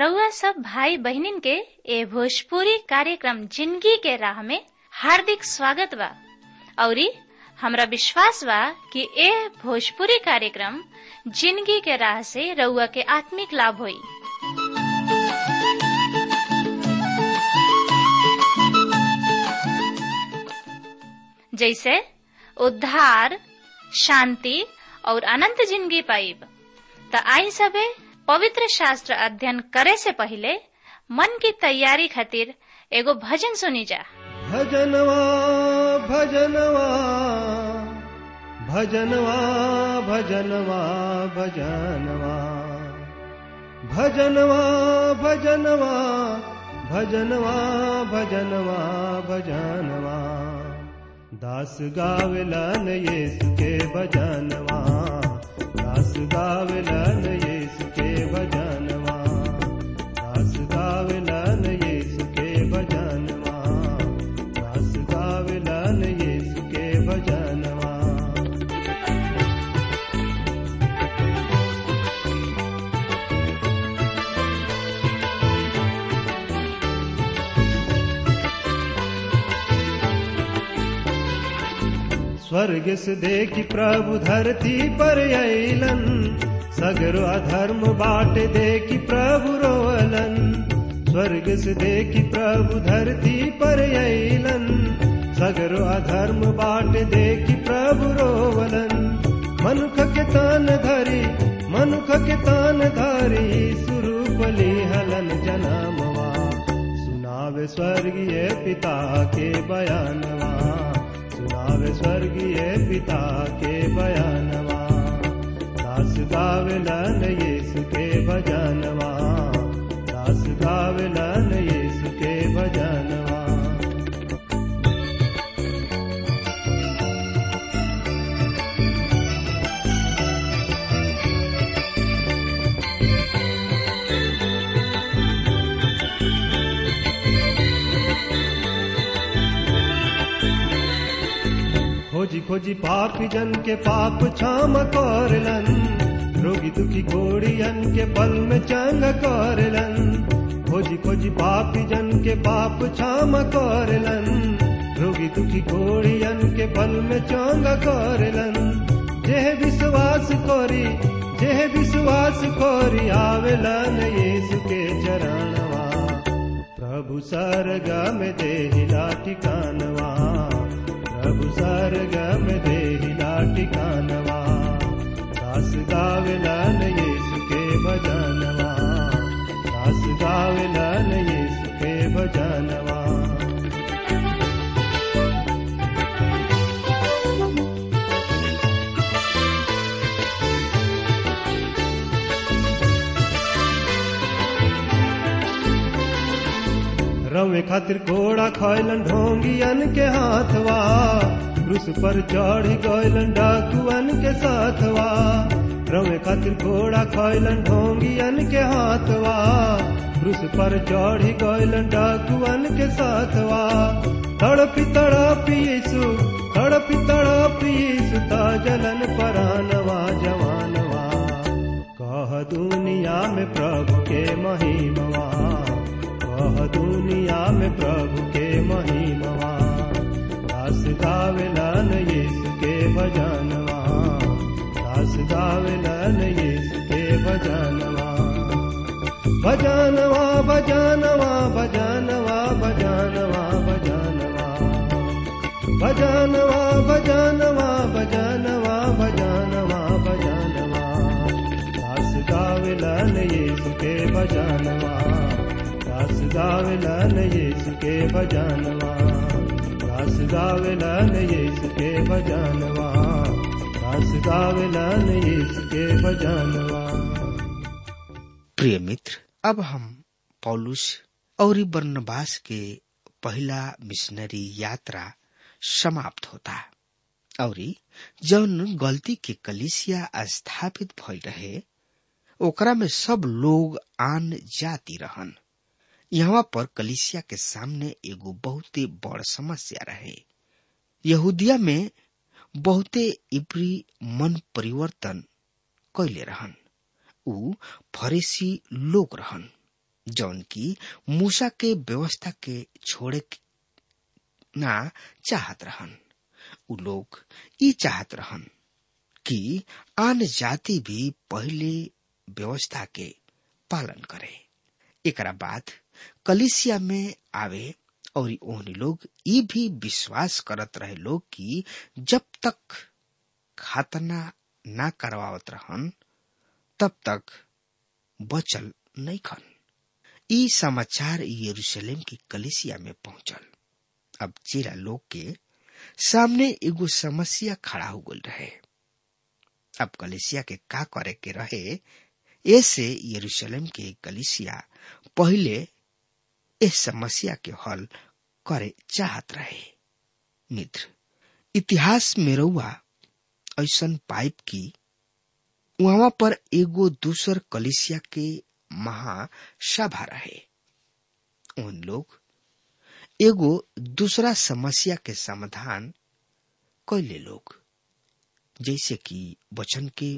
रउआ सब भाई बहिनीन के ए भोजपुरी कार्यक्रम जिंदगी के राह में हार्दिक स्वागत बा औरी हमरा विश्वास बा कि ए भोजपुरी कार्यक्रम जिंदगी के राह से रउआ के आत्मिक लाभ होई जैसे उद्धार शांति और अनंत जिंदगी पाइब त आई सबे पवित्र शास्त्र अध्ययन करे से पहले मन की तैयारी खातिर एगो भजन सुनी जा भजनवा भजनवा भजनवा भजनवा भजनवा भजनवा भजनवा भजनवा भजनवा भजनवा दास गावलन येसु के भजनवा दास गावलन येसु के भजनवा दास गावलन येसु के भजनवा दास गावलन येसु के भजनवा स्वर्ग से देखी प्रभु धरती पर अलन सगरो अधर्म बाट देखी प्रभु रोअलन स्वर्ग से देखी प्रभु धरती पर अलन सगरो अधर्म बाट देखी प्रभु रोवलन मनुख के तान धरी मनुख के तान धरी सुरूपली हलन जनामवा सुनावे स्वर्गीय पिता के बयानवा सुनावे स्वर्गीय पिता के बयानवा दास गावलन यीशु के भजनवा दास गावलन यीशु के भजनवा खोजी खोजी पापी जन के पाप क्षम करलन रोगी दुखी घोड़ियन के पल में चंग करलन खोजी खोजी पापी जन के पाप क्षम करलन रोगी दुखी घोड़ियन के पल में चंग करलन जेह विश्वास करी जेह विश्वास करी आवेलन यीशु के चरणवा प्रभु सरगम देहिला ठिकानवा प्रभु सरगम देहिला ठिकानवा दास गावलन यीशु के भजनवा दास गावलन यीशु के भजनवा रवे खातिर घोड़ा खैलन ढोंगियन के हाथवा क्रूस पर चढ़ी गैलन डाकुअन के साथवा रवे खातिर घोड़ा खैलन ढोंगियन के हाथवा क्रूस पर चढ़ी गैलन डाकुअन के साथवा तड़पी तड़पी यीशु तड़पी तड़पी यीशु ता जलन परानवा जवानवा कह दुनिया में प्रभु के महिमवा कह दुनिया में प्रभु के महिमवा दास गावलन यीशु के भजनवा दास गावलन यीशु के भजनवा भजनवा भजनवा भजनवा भजनवा भजनवा भजनवा भजनवा भजनवा भजनवा भजनवा दास गावलन यीशु के भजनवा दास गावलन यीशु के भजनवा दास गावलन यीशु के भजनवा दास गावलन यीशु के भजनवा प्रिय मित्र अब हम पौलुस और बर्नबास के पहला मिशनरी यात्रा समाप्त होता और जौन गलती के कलिसिया स्थापित भइल रहे ओकरा में सब लोग आन जाति रहन यहाँ पर कलिसिया के सामने एगो बहुते बड़ समस्या रहे यहूदिया में बहुते इब्री मन परिवर्तन कैले रहन ऊ फरेसी लोग रहन जौन की मूसा के व्यवस्था के छोड़े ना चाहत रहन उ लोग ई चाहत रहन कि आन जाति भी पहले व्यवस्था के पालन करे एकरा बाद कलिसिया में आवे और ओहनी लोग ई भी विश्वास करत रहे लोग कि जब तक खातना ना करवावत रहन तब तक बचल नहीं खन ई समाचार यरूशलेम की कलिसिया में पहुंचल अब चेला लोग के सामने एगो समस्या खड़ा हो गल रहे अब कलिसिया के का करे के रहे ऐसे यरूशलेम के कलिसिया पहले इस समस्या के हल करे चाहत रहे मित्र इतिहास में रउआ ऐसन पाइप की वहां पर एगो दूसर कलिसिया के महासभा रहे उन लोग एगो दूसरा समस्या के समाधान कैले लोग जैसे कि वचन के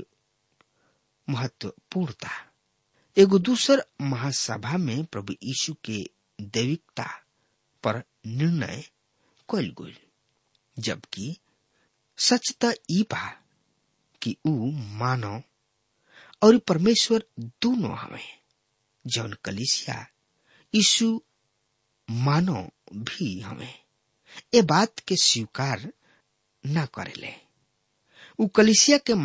महत्वपूर्णता एगो दूसर महासभा में प्रभु यीशु के दैविकता पर निर्णय कैल गई जबकि सच त ई बा कि ऊ मानव और परमेश्वर दोनों हमें जौन कलिसिया यीशु मानव भी हमें ए बात के स्वीकार न करेले उ कलिसिया के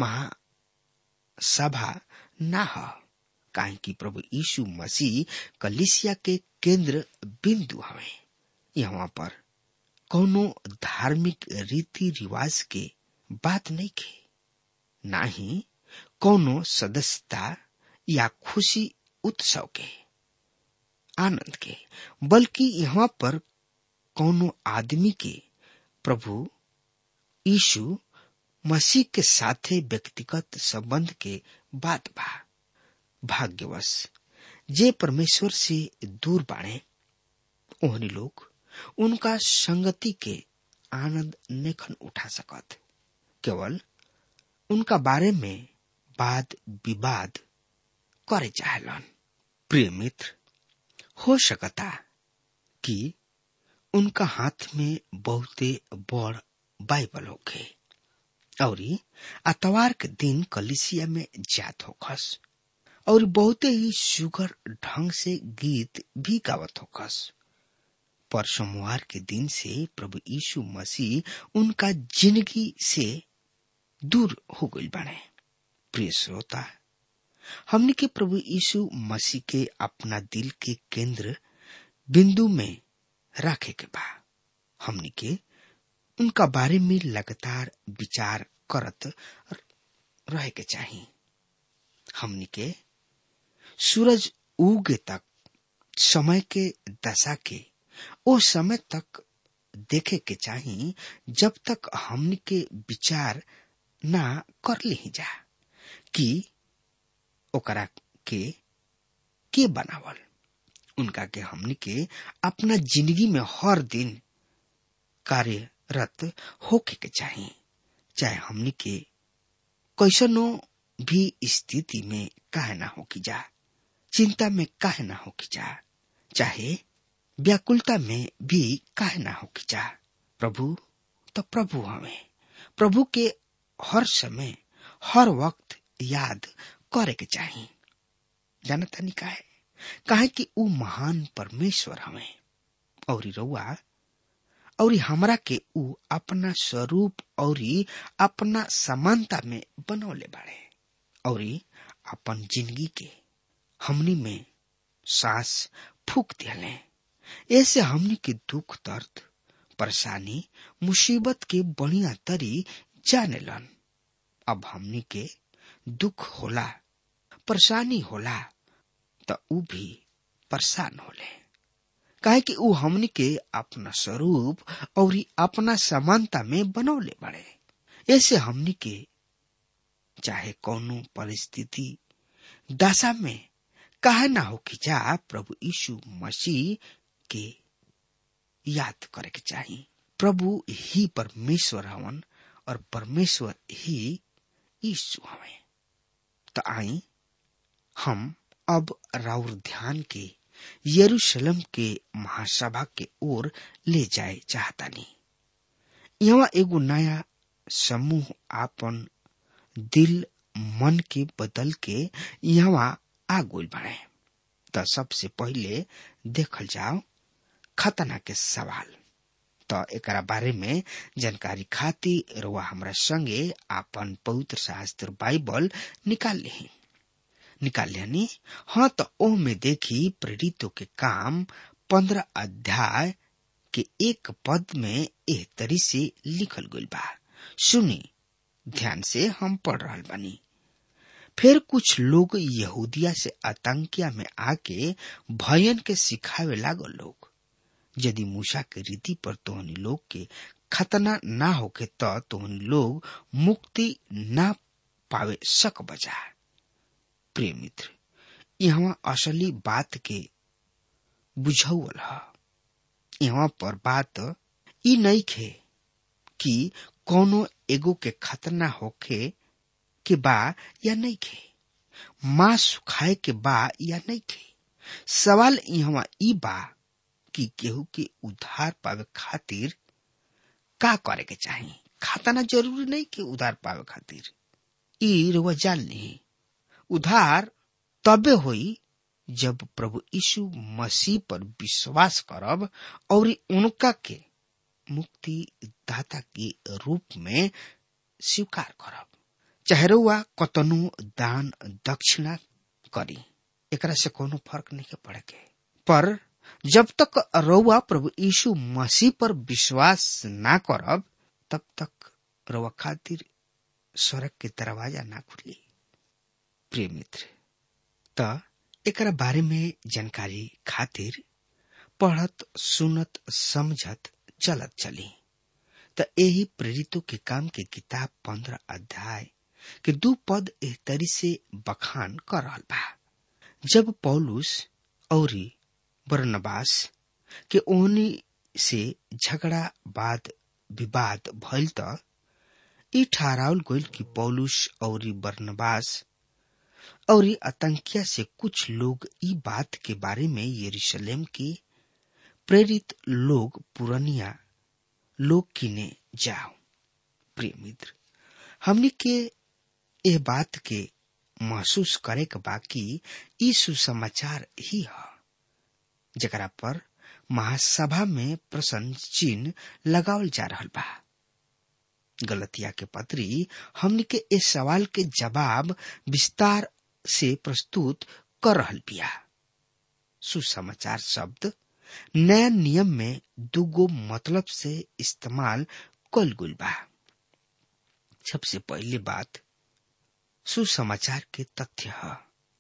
महासभा ना ह काहे कि प्रभु यीशु मसीह कलिसिया के केंद्र बिंदु हमें यहाँ पर कौनो धार्मिक रीति रिवाज के बात नहीं के ना ही कौनो सदस्यता या खुशी उत्सव के आनंद के बल्कि यहाँ पर कौनो आदमी के प्रभु यीशु मसीह के साथे व्यक्तिगत संबंध के बात बा भाग्यवश जे परमेश्वर से दूर बाणे ओहनी लोग उनका संगति के आनंद नेखन उठा सकत केवल उनका बारे में वाद विवाद करे चाहलन प्रिय मित्र हो सकता कि उनका हाथ में बहुते बड़ बाइबल होखे और अतवार के दिन कलिसिया में जात होखस और बहुते ही सुगर ढंग से गीत भी गावत होखस पर सोमवार के दिन से प्रभु यीशु मसीह उनका जिंदगी से दूर हो गई बने प्रिय श्रोता हमने के प्रभु यीशु मसीह के अपना दिल के केंद्र बिंदु में रखे के बा हमने के उनका बारे में लगातार विचार करत रहे के चाहिए हमने के सूरज उगे तक समय के दशा के ओ समय तक देखे के चाहिए जब तक हमने के विचार ना कर ली जा कि ओकरा के के बनावल उनका के हमने के अपना जिंदगी में हर दिन कार्यरत होके के चाहिए चाहे हमने के कैसनो भी स्थिति में काहे ना हो की जा चिंता में काहे ना हो की जा चाहे व्याकुलता में भी काहे ना हो की जा प्रभु तो प्रभु हमें प्रभु के हर समय हर वक्त याद करे के चाहिए जानता नहीं काहे काहे कि ऊ महान परमेश्वर हमें और रउआ और हमरा के ऊ अपना स्वरूप और अपना समानता में बनौले बाड़े और अपन जिंदगी के हमनी में सांस फूक दिले ऐसे हमनी के दुख दर्द परेशानी मुसीबत के बढ़िया तरी जाने लन अब हमनी के दुख होला परेशानी होला त ऊ भी परेशान होले काहे कि ऊ हमनी के अपना स्वरूप और अपना समानता में बनौले बड़े ऐसे हमनी के चाहे कौनो परिस्थिति दशा में काहे ना हो कि जा प्रभु यीशु मसीह के याद करे के चाहिए प्रभु ही परमेश्वर हवन और परमेश्वर ही यीशु हवे तो आई हम अब राउर ध्यान के यरूशलेम के महासभा के ओर ले जाए चाहतानी यहाँ एगो नया समूह आपन दिल मन के बदल के यहाँ आ गोल बने त सबसे पहिले देखल जाओ खतना के सवाल त एकरा बारे में जानकारी खातिर रुआ हमरा संगे आपन पवित्र शास्त्र बाइबल निकाल ली निकाल लेनी हाँ तो ओह में देखी प्रेरितों के काम पंद्रह अध्याय के एक पद में एह तरी से लिखल गइल बा सुनी ध्यान से हम पढ़ रहा बानी फिर कुछ लोग यहूदिया से आतंकिया में आके भयन के सिखावे लागल लोग यदि मूसा के रीति पर तोहनी लोग के खतना ना होके तो तोहनी लोग मुक्ति ना पावे सक बजा प्रिय मित्र यहाँ असली बात के बुझौल ह यहाँ पर बात ई नहीं खे कि कोनो एगो के खतना होखे के बा या नहीं खे मां सुखाए के बा या नहीं खे सवाल यहाँ ई बा कि केहू के उधार पावे खातिर का करे के चाही खतना जरूरी नहीं कि उधार पावे खातिर ई रुआ जान ली उधार तबे होई जब प्रभु यीशु मसीह पर विश्वास करब और उनका के मुक्ति दाता के रूप में स्वीकार करब चाहे रुआ कतनो दान दक्षिणा करी एकरा से कोनो फर्क नहीं पड़े के पर जब तक रउआ प्रभु यीशु मसीह पर विश्वास ना करब तब तक रउआ खातिर स्वर्ग के दरवाजा ना खुली प्रिय मित्र त एकरा बारे में जानकारी खातिर पढ़त सुनत समझत चलत चली त यही प्रेरितों के काम के किताब पंद्रह अध्याय के दू पद एह तरी से बखान कर रहल बा जब पौलुस और बरनबास के ओहनी से झगड़ा बाद विवाद भइल त ई ठहरावल गइल कि पौलुस और बरनबास और आतंकिया से कुछ लोग ई बात के बारे में यरूशलेम के प्रेरित लोग पुरनिया लोग किने जाओ प्रिय मित्र हमने के यह बात के महसूस करे के बाकी ई सुसमाचार ही है जकरा पर महासभा में प्रश्न चिन्ह लगावल जा रहा बा गलतिया के पत्री हमने के इस सवाल के जवाब विस्तार से प्रस्तुत कर रहल बिया सुसमाचार शब्द नया नियम में दुगो मतलब से इस्तेमाल कल गुल बा सबसे पहले बात सुसमाचार के तथ्य है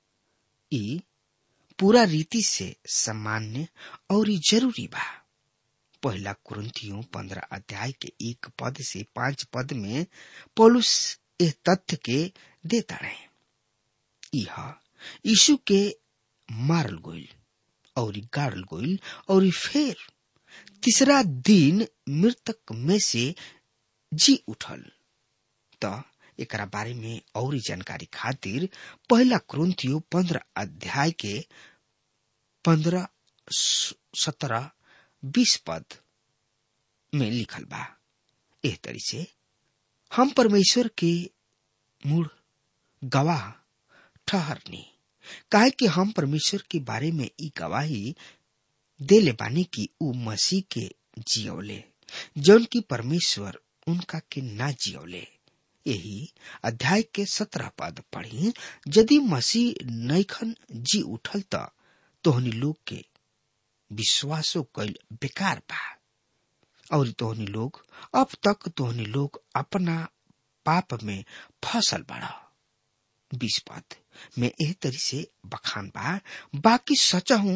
ई पूरा रीति से सामान्य और जरूरी बा पहला कुरंतियों पंद्रह अध्याय के एक पद से पांच पद में पौलुस इस तथ्य के देता रहे यह यीशु के मारल गोइल और गाड़ल गोइल और फिर तीसरा दिन मृतक में से जी उठल त एकरा बारे में और जानकारी खातिर पहला क्रंथियो पंद्रह अध्याय के पंद्रह सत्रह बीस पद में लिखल बा एह तरी से हम परमेश्वर के मूड गवाह ठहरनी काहे कि हम परमेश्वर के बारे में ई गवाही देले बानी कि ऊ मसीह के जियौले जौन की परमेश्वर उनका के ना जियौले यही अध्याय के सत्रह पद पढ़ी यदि मसीह नैखन जी उठल त तोहनी लोग के विश्वासो कैल बेकार बा और तोहनी लोग अब तक तोहनी लोग अपना पाप में फसल बड़ा बीस पद में एह तरी से बखान बा बाकी सच हूं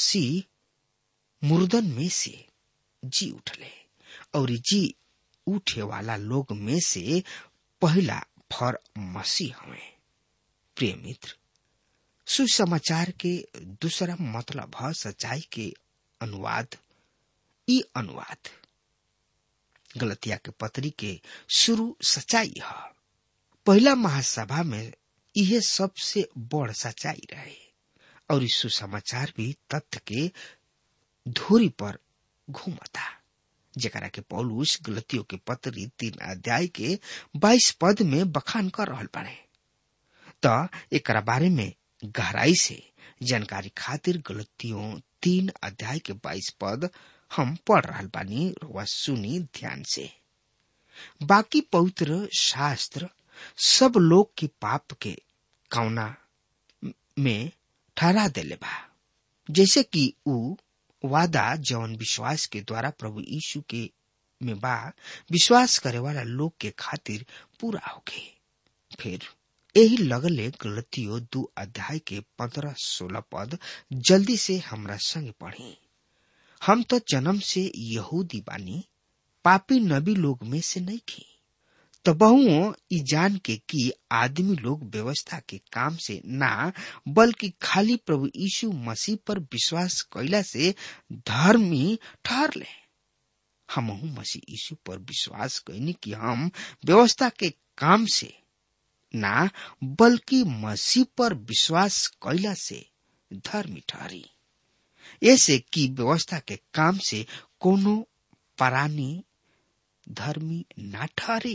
मसीह मुर्दन में से जी उठले और जी उठे वाला लोग में से पहला फर मसीह हवे प्रिय मित्र सुसमाचार के दूसरा मतलब है सच्चाई के अनुवाद ई अनुवाद गलतिया के पत्री के शुरू सच्चाई है पहला महासभा में यह सबसे बड़ सच्चाई रहे और सुसमाचार भी तथ्य के धूरी पर घूमता जकरा के पौलुस गलतियों के पत्री तीन अध्याय के बाईस पद में बखान कर रहल बाड़े त एक बारे में गहराई से जानकारी खातिर गलतियों तीन अध्याय के बाईस पद हम पढ़ रहल बानी रुआ सुनी ध्यान से बाकी पवित्र शास्त्र सब लोग के पाप के कौना में ठहरा देले बा जैसे कि ऊ वादा जौन विश्वास के द्वारा प्रभु यीशु के में बा विश्वास करे वाला लोग के खातिर पूरा होके फिर यही लगले गलतियों दू अध्याय के पंद्रह सोलह पद जल्दी से हमरा संग पढ़ी हम तो जन्म से यहूदी बानी पापी नबी लोग में से नहीं की तो बहुओं ई जान के कि आदमी लोग व्यवस्था के काम से ना बल्कि खाली प्रभु यीशु मसीह पर विश्वास कैला से धर्मी ठहर ले हम मसीह यीशु पर विश्वास कैनी कि हम व्यवस्था के काम से ना बल्कि मसीह पर विश्वास कैला से धर्मी ठहरी ऐसे कि व्यवस्था के काम से कोनो परानी धर्मी ना ठहरी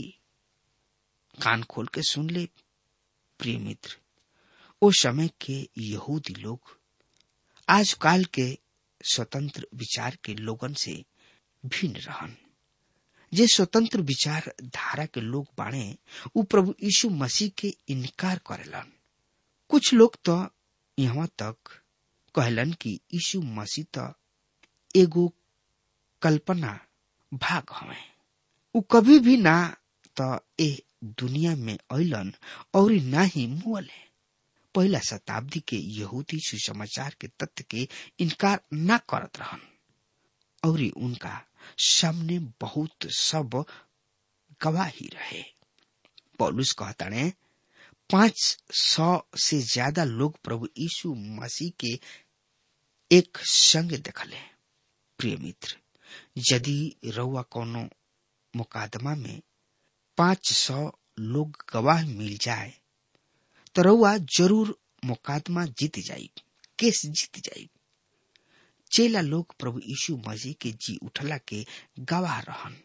कान खोल के सुन ले प्रिय मित्र ओ समय के यहूदी लोग आजकाल के स्वतंत्र विचार के लोगन से भिन्न रहन जे स्वतंत्र विचार धारा के लोग बाणे उ प्रभु यीशु मसीह के इनकार करेलन कुछ लोग तो यहाँ तक कहलन कि यीशु मसीह तो एगो कल्पना भाग हवे उ कभी भी ना तो ए दुनिया में अलन और ना ही मुअले पहला शताब्दी के यहूदी सुसमाचार के तथ्य के इनकार न करत रहन और उनका सामने बहुत सब गवाही रहे पौलुस कहता ने पांच सौ से ज्यादा लोग प्रभु यीशु मसीह के एक संग देखले प्रिय मित्र यदि रउआ कोनो मुकादमा में पांच सौ लोग गवाह मिल जाए तो रउआ जरूर मुकादमा जीत जाई केस जीत जाई चेला लोग प्रभु यीशु मसीह के जी उठला के गवाह रहन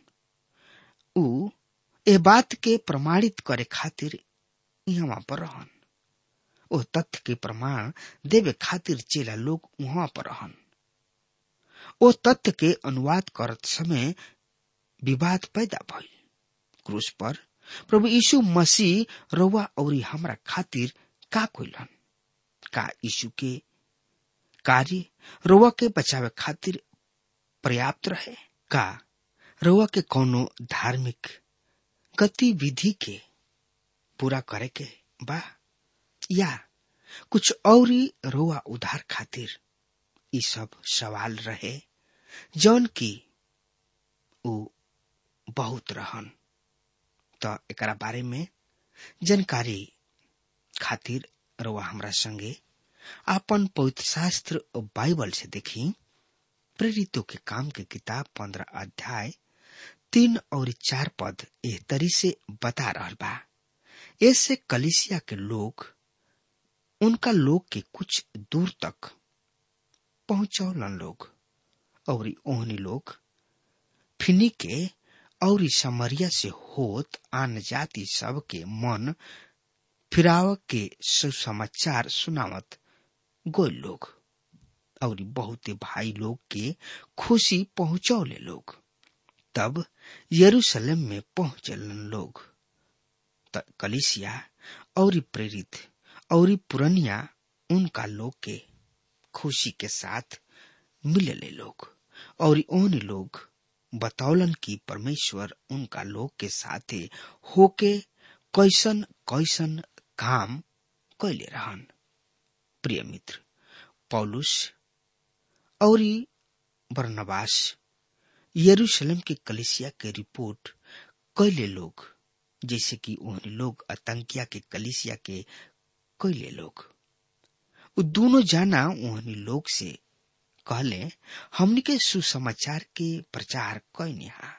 उ ए बात के प्रमाणित करे खातिर यहाँ पर रहन ओ तथ्य के प्रमाण देवे खातिर चेला लोग वहां पर रहन ओ तथ्य के अनुवाद करत समय विवाद पैदा भइल क्रूस पर प्रभु यीशु मसीह रउआ और हमरा खातिर का कोइलन का यीशु के कार्य रउआ के बचावे खातिर पर्याप्त रहे का रउआ के कोनो धार्मिक गतिविधि के पूरा करे के बा या कुछ और रउआ उधार खातिर ई सब सवाल रहे जौन की उ बहुत रहन त एकरा बारे में जानकारी खातिर रउआ हमरा संगे आपन पवित्र शास्त्र बाइबल से देखी प्रेरितों के काम के किताब पंद्रह अध्याय तीन और चार पद एह तरी से बता रहल बा ऐसे कलिसिया के लोग उनका लोग के कुछ दूर तक पहुंचौलन लोग और ओहनी लोग फिनी के और समरिया से होत आन जाति सब के मन फिराव के सुसमाचार सुनावत गोल लोग और बहुत भाई लोग के खुशी पहुंचौले लोग तब यरूशलेम में पहुंचलन लोग त कलिसिया और प्रेरित और पुरनिया उनका लोग के खुशी के साथ मिलले लोग और ओन लोग बतौलन कि परमेश्वर उनका लोग के साथे होके कैसन कैसन काम कैले रहन प्रिय मित्र पौलुस और बरनबास यरूशलेम के कलिसिया के रिपोर्ट कैले लोग जैसे कि उन्हें लोग आतंकिया के कलिसिया के कैले लोग उ दोनों जाना उन्हें लोग से कहले हमनी के सुसमाचार के प्रचार कैनिहा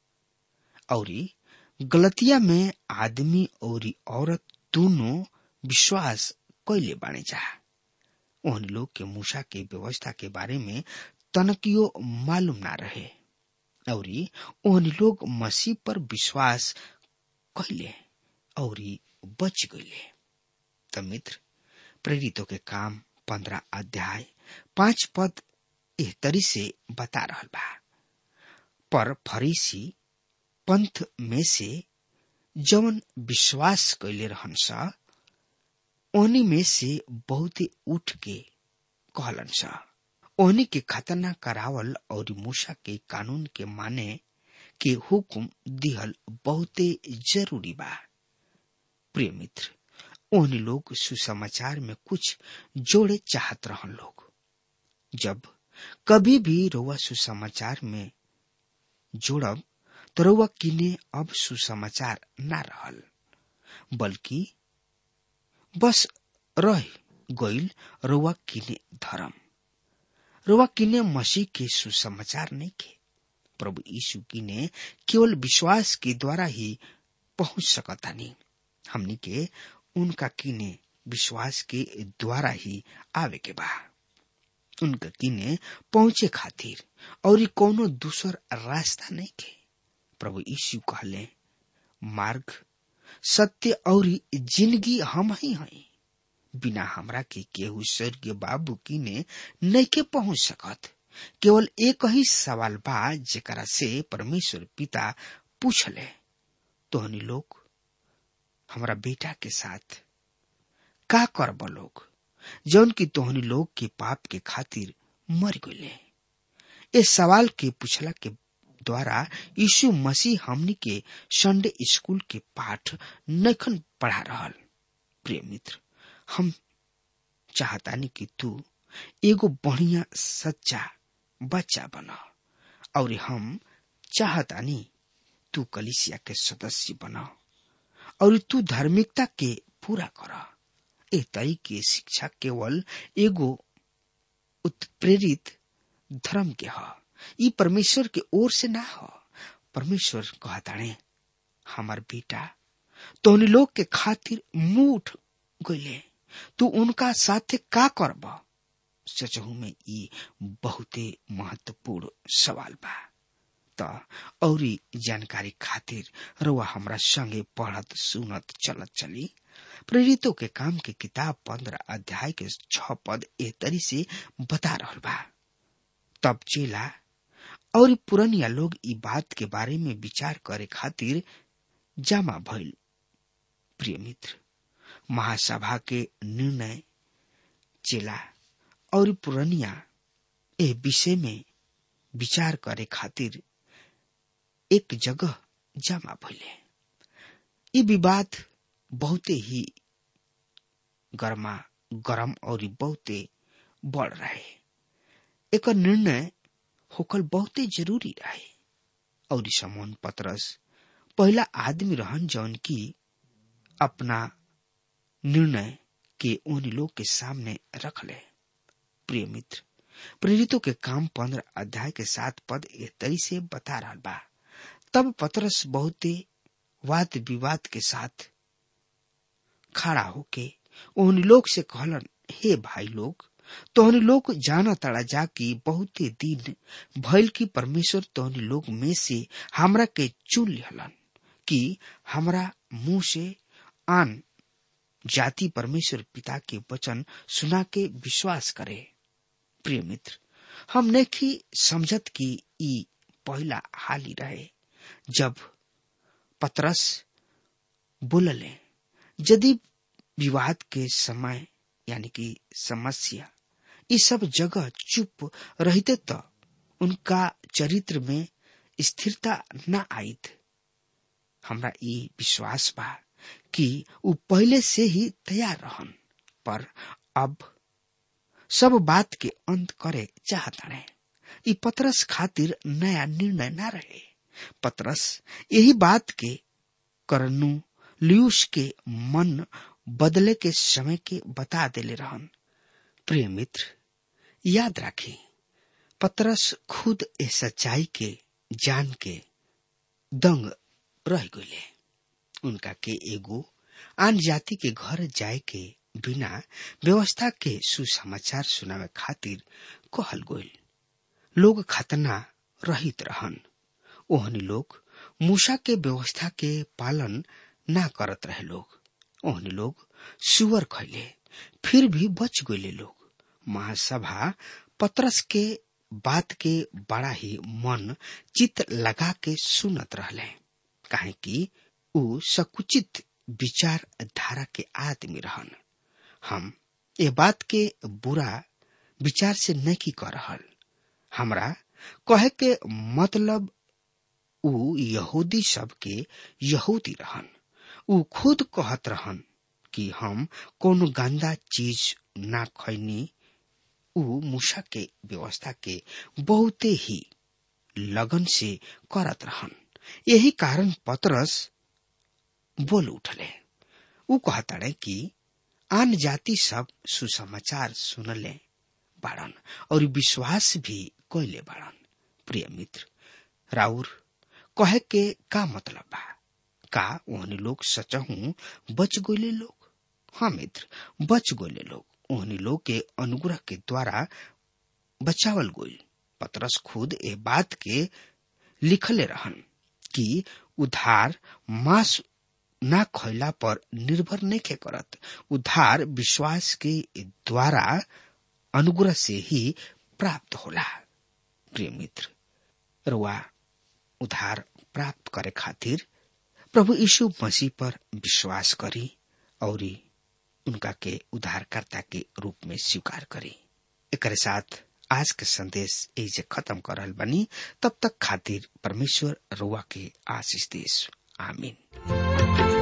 और गलतिया में आदमी और औरत दोनों विश्वास कैले बाणे जा ओहन लोग के मूसा के व्यवस्था के बारे में तनकियो मालूम ना रहे और ओहन लोग मसीह पर विश्वास कैले और बच गईले त मित्र प्रेरितों के काम पंद्रह अध्याय पांच पद एह तरी से बता रहल बा पर फरीसी पंथ में से जवन विश्वास कैले रहन सा ओहनी में से बहुते उठ के कहलन सा ओहनी के खतना करावल और मूसा के कानून के माने के हुकुम दिहल बहुते जरूरी बा प्रिय मित्र ओहनी लोग सुसमाचार में कुछ जोड़े चाहत रहन लोग जब कभी भी रउआ सुसमाचार में जोड़ब तो रउआ किने अब सुसमाचार ना रहल बल्कि बस रह गईल रउआ किने धर्म रउआ किने मसीह के सुसमाचार नहीं के प्रभु यीशु किने केवल विश्वास के द्वारा ही पहुंच सकता नहीं हमनी के उनका किने विश्वास के द्वारा ही आवे के बा उनका किने पहुंचे खातिर और ई कोनो दूसर रास्ता नहीं के प्रभु यीशु कहले मार्ग सत्य और जिंदगी हम ही हैं बिना हमरा के केहू स्वर्गीय बाबू किने नहीं के पहुंच सकत केवल एक ही सवाल बा जेकरा से परमेश्वर पिता पूछले तोहनी लोग हमरा बेटा के साथ का करब लोग जौन की तोहनी लोग के पाप के खातिर मर गईले इस सवाल के पूछला के द्वारा यीशु मसीह हमनी के संडे स्कूल के पाठ नखन पढ़ा रहल प्रिय मित्र हम चाहतानी कि तू एगो बढ़िया सच्चा बच्चा बना और हम चाहतानी तू कलिसिया के सदस्य बना और तू धार्मिकता के पूरा कर ए तई के शिक्षा केवल एगो उत्प्रेरित धर्म के ह ई परमेश्वर के ओर से ना हो परमेश्वर कहताणे हमार बेटा तोहनी लोग के खातिर मुंह उठ गईले तू उनका साथे का करब सचहू में ई बहुते महत्वपूर्ण सवाल बा त औरी जानकारी खातिर रउआ हमरा संगे पढ़त सुनत चलत चली प्रेरितों के काम के किताब पंद्रह अध्याय के छ पद ए तरी से बता रहल बा तब चेला और पुरनिया लोग ई बात के बारे में विचार करे खातिर जमा भइल प्रिय मित्र महासभा के निर्णय चेला और पुरनिया ए विषय में विचार करे खातिर एक जगह जमा भइले ई विवाद बहुते ही गरमा गरम और बहुते बढ़ रहे एक निर्णय होकल बहुते जरूरी रहे और समोन पत्रस पहला आदमी रहन जौन की अपना निर्णय के उन लोग के सामने रख ले प्रिय मित्र प्रेरितों के काम पंद्रह अध्याय के सात पद ए तरी से बता रहा बा तब पत्रस बहुते वाद विवाद के साथ खड़ा होके उन लोग से कहलन हे भाई लोग तोहनी लोग जाना तड़ा जा कि बहुते दिन भइल की परमेश्वर तोहनी लोग में से हमरा के चुन लिहलन कि हमरा मुंह से आन जाति परमेश्वर पिता के वचन सुना के विश्वास करे प्रिय मित्र हम नहीं समझत कि ई पहला हाल ही रहे जब पतरस बोलले यदि विवाद के समय यानी कि समस्या इस सब जगह चुप रहते तो उनका चरित्र में स्थिरता न आईत हमरा ई विश्वास बा कि उ पहले से ही तैयार रहन पर अब सब बात के अंत करे चाहता ई पतरस खातिर नया निर्णय न रहे पतरस यही बात के करनु लियूस के मन बदले के समय के बता देले रहन प्रिय मित्र याद रखें पतरस खुद ए सच्चाई के जान के दंग रह गईले उनका के एगो आन जाति के घर जाए के बिना व्यवस्था के सुसमाचार सुनावे खातिर कहल गोल लोग खतना रहित रहन ओहनी लोग मूसा के व्यवस्था के पालन ना करत रहे लोग ओहनी लोग सुअर खैले फिर भी बच गए लोग महासभा पत्रस के बात के बड़ा ही मन चित लगा के सुनत रहले काहे कि ऊ सकुचित विचार धारा के आदमी रहन हम ये बात के बुरा विचार से नहीं कर रहल हमरा कहे के मतलब ऊ यहूदी सब के यहूदी रहन ऊ खुद कहत रहन कि हम कोनो गंदा चीज ना खैनी ऊ मूसा के व्यवस्था के बहुते ही लगन से करत रहन यही कारण पतरस बोल उठले ऊ कहताड़े कि आन जाति सब सुसमाचार सुनले बाड़न और विश्वास भी कैले बाड़न प्रिय मित्र राउर कहे के का मतलब बा का ओहनी लोग सचहू बच गोले लोग हाँ मित्र बच गोले लोग ओहनी लोग के अनुग्रह के द्वारा बचावल गोल पतरस खुद ए बात के लिखले रहन कि उधार मास ना खैला पर निर्भर नहीं के करत उधार विश्वास के द्वारा अनुग्रह से ही प्राप्त होला प्रिय मित्र रुआ उधार प्राप्त करे खातिर प्रभु यीशु मसीह पर विश्वास करी और उनका के उद्धारकर्ता के रूप में स्वीकार करी एक साथ आज के संदेश एजे खत्म कर रहल बनी तब तक खातिर परमेश्वर रुआ के आशीष देश आमीन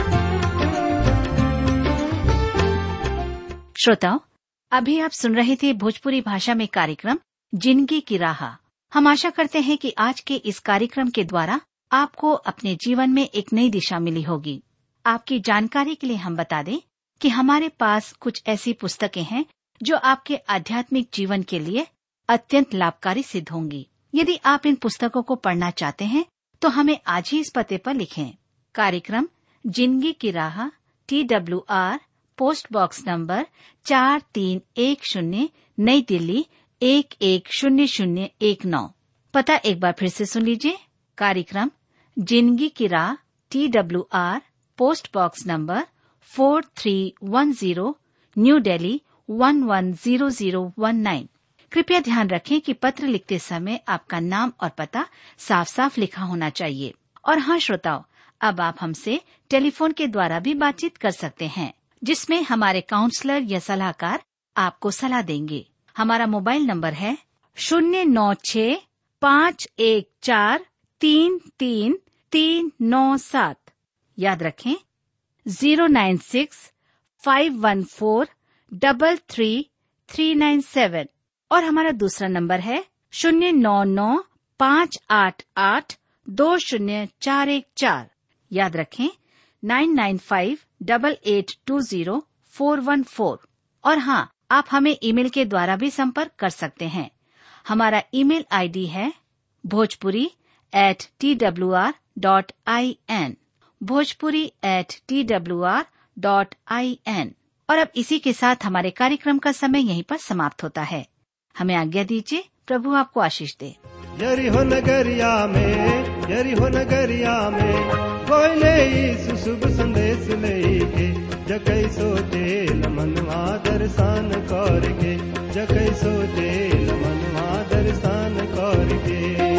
श्रोताओं अभी आप सुन रहे थे भोजपुरी भाषा में कार्यक्रम जिंदगी की राह हम आशा करते हैं कि आज के इस कार्यक्रम के द्वारा आपको अपने जीवन में एक नई दिशा मिली होगी आपकी जानकारी के लिए हम बता दें कि हमारे पास कुछ ऐसी पुस्तकें हैं जो आपके आध्यात्मिक जीवन के लिए अत्यंत लाभकारी सिद्ध होंगी यदि आप इन पुस्तकों को पढ़ना चाहते हैं तो हमें आज ही इस पते पर लिखें कार्यक्रम जिंदगी की राह T W R post box number चार तीन एक शून्य नई दिल्ली एक एक शून्य शून्य एक नौ पता एक बार फिर से सुन लीजिए कार्यक्रम जिंदगी की राह T W R post box number four three one zero new Delhi one one zero zero one nine कृपया ध्यान रखें कि पत्र लिखते समय आपका नाम और पता साफ साफ लिखा होना चाहिए और हाँ श्रोताओं अब आप हमसे टेलीफोन के द्वारा भी बातचीत कर सकते हैं जिसमें हमारे काउंसलर या सलाहकार आपको सलाह देंगे हमारा मोबाइल नंबर है शून्य नौ छ पाँच एक चार तीन तीन तीन नौ सात याद रखें zero nine six five one four double three three nine seven और हमारा दूसरा नंबर है शून्य नौ नौ पाँच आठ आठ दो शून्य चार एक चार याद रखें nine nine five double eight two zero four one four और हाँ आप हमें ईमेल के द्वारा भी संपर्क कर सकते हैं हमारा ईमेल आईडी है Bhojpuri at T W R dot I N Bhojpuri at T W R dot I N और अब इसी के साथ हमारे कार्यक्रम का समय यहीं पर समाप्त होता है हमें आज्ञा दीजिए प्रभु आपको आशीष दे यरीहो नगरिया में यरीहो नगरिया में कोयले यीशु शुभ संदेश लेके जकै सोते मनवा दर्शन करके जकै सोते मनवा दर्शन करके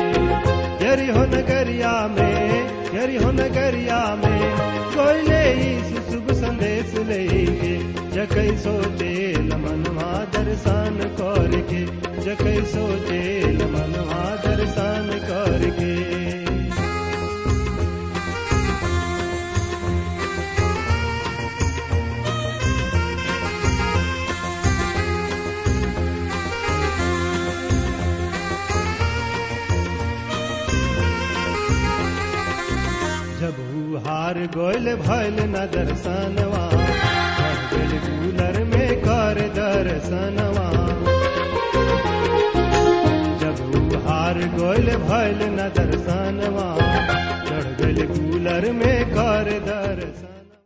यरीहो नगरिया में यरीहो नगरिया में कोयले यीशु शुभ संदेश लेके जकै सोते मनवा दर्शन करके जकै सोते मनवा दर्शन करके जब ऊ हार गोयल भैल न दर्शनवा चढ़ गइल कूलर में कर दर्शनवा जब ऊ हार गोयल भैल न दर्शनवा चढ़ गइल कूलर में कर दर्शन